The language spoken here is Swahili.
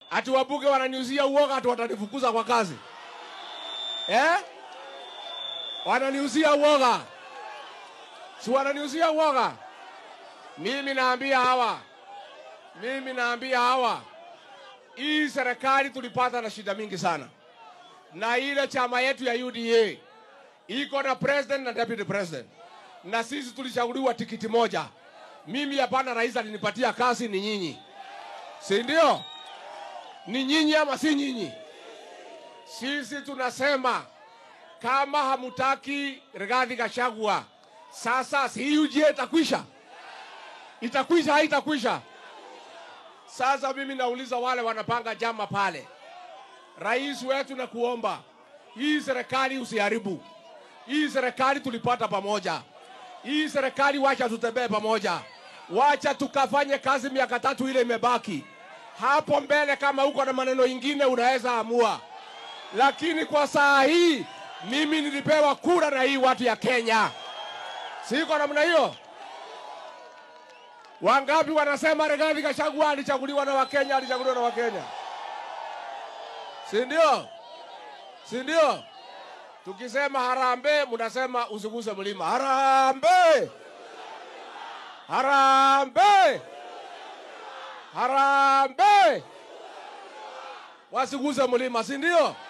ati wabunge wananiuzia uoga, ati watanifukuza kwa kazi eh? Wananiuzia uoga, si wananiuzia uoga? Mimi naambia hawa, mimi naambia hawa, hii serikali tulipata na shida mingi sana, na ile chama yetu ya UDA iko na president na deputy president, na sisi tulichaguliwa tikiti moja. Mimi hapana, rais alinipatia kazi, ni nyinyi, si ndio? Ni nyinyi ama si nyinyi? Sisi tunasema kama hamutaki Rigathi Gachagua, sasa si UGA itakwisha, itakwisha, haitakwisha? Sasa mimi nauliza wale wanapanga jama pale, rais wetu, na kuomba hii serikali usiharibu. Hii serikali tulipata pamoja, hii serikali wacha tutembee pamoja, wacha tukafanye kazi miaka tatu ile imebaki. Hapo mbele kama uko na maneno ingine unaweza amua, lakini kwa saa hii mimi nilipewa kura na hii watu ya Kenya, siko namna hiyo. Wangapi wanasema Rigathi Gachagua alichaguliwa na Wakenya, alichaguliwa na Wakenya, si ndio? Si ndio? Tukisema harambee, mnasema usiguse mlima. Harambee, harambee, harambee, wasiguse mlima, si ndio?